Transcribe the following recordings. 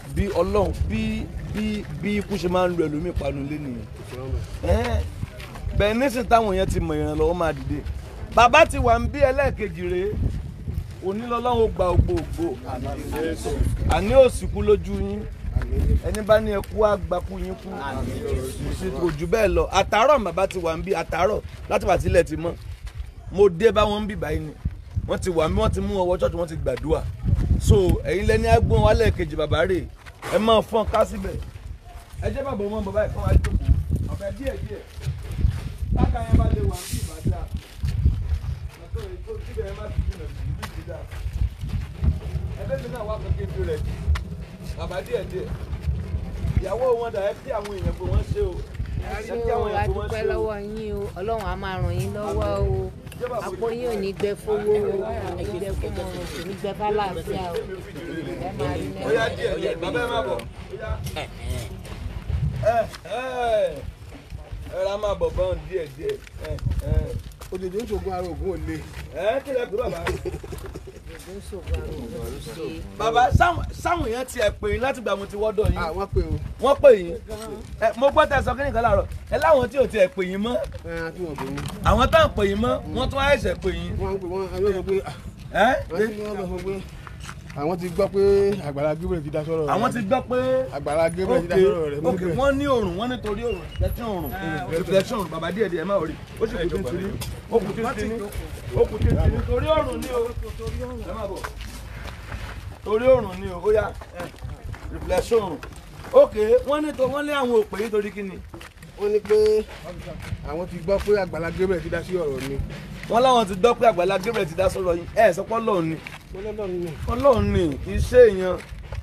bí ọlọ́run bí bí bí ikú ṣe máa ń lu ẹlòmíì panu lé nìyẹn Ẹ́n, bẹ́ẹ̀ nísìn táwọn yẹn ti mọ̀ ìrànlọ́wọ́ máa dìde bàbá ti wà ń bí ẹlẹ́ẹ̀kejì rèé onílọ́lọ́run ó gba ògbóògbó àní òsìkú lójú yín ẹni bá ní ẹkú àgbàkú yín kú kò jù bẹ́ẹ̀ lọ àtàárọ̀ bàbá ti wà ń bí àtàárọ̀ láti wà sílẹ̀ ti mọ́ mo dé bá wọn ń bì báyìí ni wọ́n ti wà mí wọ́n ti mú ọwọ́ ṣọ́ọ̀ṣì wọ́n ti gbàdúrà so ẹ̀yin lẹ́ni agbóhùn wálẹ̀ kejì bàbá rè ẹ máa fọ́n ká síbẹ̀ ẹ jẹ́ bàbá wọn bàbá ẹ̀kọ́ wa jókòó ọ̀bẹ díẹ̀ díẹ̀ bákan yẹn bá lè wà ní ìbàdàn àtọ́ ètò síbẹ̀ ẹ má ti jìnnà sí ìlú ìdíjà ẹgbẹ́ mi náà wà kékeré fi rẹ̀ bàbá díẹ̀ díẹ̀ ìyàwó wọn dà ẹ kí àwọn èèyàn pé wọ́n ṣe o ẹ ṣé kí àwọn o a èèyàn pé wọ́n dúpẹ́ ṣe o lọ́wọ́ yín o ọlọ́run á máa ràn yín lọ́wọ́ o àpò yín ò ní gbẹ fowó o kò ní gbẹ fún ọrùn kò ní gbẹ fálàáfíà o ẹ máa rí ó yá náà. díẹ̀ díẹ̀ bàbá ẹ má bọ̀ ó yá. ẹ ẹ ẹ ra máa bọ̀ bọ́n díẹ̀ díẹ̀ ẹ ẹ òjòjò ń ṣògùn ara ògùn òle ẹ kí lẹ pé bàbá. Ògùn ṣògo àrùn ògùn ṣe bàbá sáwọn sáwọn èèyàn tiẹ̀ pè yín láti gbà mo ti wọ́dọ̀ yín àwọn pé o wọ́n pè yín ẹ mo gbọ́ tẹ sọ kí nìkan láàárọ̀ ẹ láwọn tí ò tiẹ̀ pè yín mọ́ ẹran tí wọn pè mí àwọn tá à ń pè yín mọ́ wọ́n tún àìsẹ̀ pè yín wọn pè wọn àwọn sọ pé ẹ àwọn tí wọn sọ pé àwọn ti gbọ́ pé àgbàlá Gabriel ti dá sọ̀rọ̀ rẹ̀ àwọn ti gbọ́ pé àgbàlá Gabriel ti dá ok sọ̀rọ̀ rẹ̀ mú ok bẹ́ẹ̀ wọ́n ní òrùn wọ́n nítorí òrùn reflection òrùn reflection òrùn bàbá díẹ̀ díẹ̀ ẹ má rí ó sì kù tí ń tiri ó kù tí ń tiri ó kù tí ń tiri torí òrùn ni o ẹ má bọ̀ torí òrùn ni o ó yá reflection òrùn ok wọ́n ní tó wọ́n lé àwọn òpè yìí torí kí ni wọ́n ní pé àwọn ti gbọ́ pé àgbàlá Gabriel ti dá sí ọ̀rọ̀ mi wọ́n láwọn ti dọ́ pé àgbàlá Gabriel ti dá sọ̀rọ̀ yín ẹ̀ sọ pé ọlọ́run ni wọ́n lọ́dọ̀ mi ọlọ́run ni iṣẹ́ èèyàn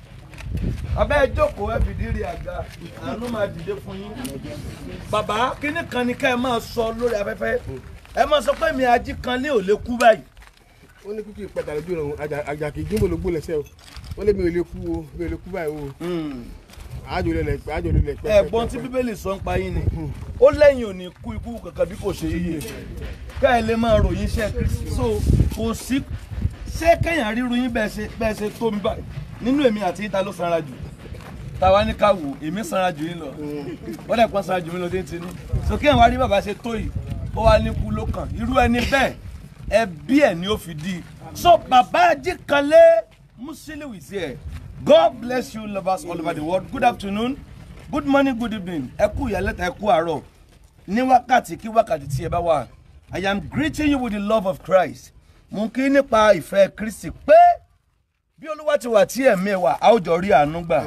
abẹ́ jókòó ẹ fìdí rí àga àánú máa dìde fún yín bàbá kínní kan ni ká ẹ máa sọ lórí afẹ́fẹ́ ẹ máa sọ pé mi ají kan lé ò lè kú báyìí wọ́n ní kúkú ìpẹ́tà lójú ọ̀run àjà kì í gímbò ló gbó lẹ́sẹ̀ o wọ́n lé mi ò lè kú o mi ò lè kú báyìí o àjò lè lẹ̀ pẹ́ àjò lè lẹ̀ pẹ́ ẹ̀gbọ́n tí bíbélì sọ ń pa yín ni ó lẹ́yìn ò ní kú ikú kankan bí kò ṣe yíyẹ ká ẹ lè máa ròyìn iṣẹ́ Kristi so kò sí ṣé kéèyàn ríru yín bẹ́ẹ̀ ṣe bẹ́ẹ̀ ṣe tó mi báyìí nínú èmi àti yín ta ló sanra jù táwa ní ká wò èmi sanra jù yín lọ wọ́n dẹ̀ pọ́n sanra jù mí lọ déńtì ní so kéèyàn wá rí bàbá ṣe tó yìí ó wá ní kú ló kàn irú ẹni bẹ́ẹ̀ ẹbí ẹ̀ ni ó fi di so bàbá Ajíkanlé Musiliu is here God bless you lovers all over the world good afternoon good morning good evening ẹ kú ìyálẹ́ta ẹ kú àárọ̀ ní wákàtí kí wákàtí tí ẹ bá wà I am greeting you with the love of Christ mo ń kí nípa ìfẹ́ Kristi pé bí olúwa ti wà tí ẹ̀mí ẹ̀ wà a ó jọ rí àánú gbà.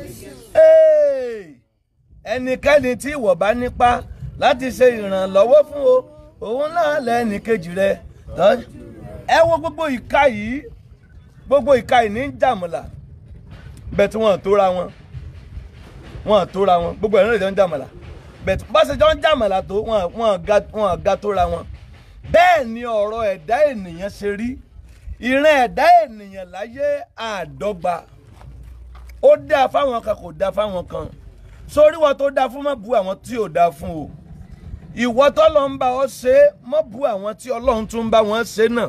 Hey! ẹnikẹ́ni tí ìwọ bá nípa láti ṣe ìrànlọ́wọ́ fún o òun náà lẹ́ni kejì rẹ̀ tọ́- ẹ wo gbogbo ìka yìí gbogbo ìka yìí ní jàmùlà bẹ́ẹ̀ tí wọ́n tóra wọn wọ́n tóra wọn gbogbo ẹ̀rọ ìjọ ń jàmùlà bẹ́ẹ̀ tí bá ṣe jọ ń jàmùlà tó wọ́n wọ́n ga wọ́n ga tóra wọn bẹ́ẹ̀ ni ọ̀rọ̀ ẹ̀dá ènìyàn ṣe rí ìran ẹ̀dá ènìyàn láyé àdọ́gba ó dáa fáwọn kan kò dáa fáwọn kan sórí wọn tó dáa fún má bu àwọn tí ò dáa fún o ìwọ tọ́lọ́ ń bá ọ ṣe é má bu àwọn tí ọlọ́run tún ń bá wọn ṣe náà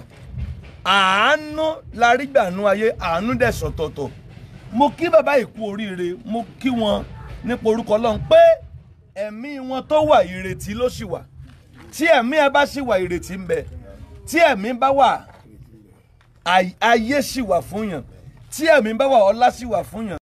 àánú la rí gbànú ayé àánú dẹ̀ sọ̀tọ̀tọ̀ mo kí bàbá ìkú oríire mo kí wọn nípa orúkọ ọlọ́run pé ẹ̀mí wọn tó wà ìrètí ló sì wà tí ẹ̀mí ẹ bá sì wà ìrètí ń bẹ tí ẹ̀mí bá wà ay- ayé sì wà fún yàn tí ẹ̀mí bá wà ọlá sì wà fún yàn.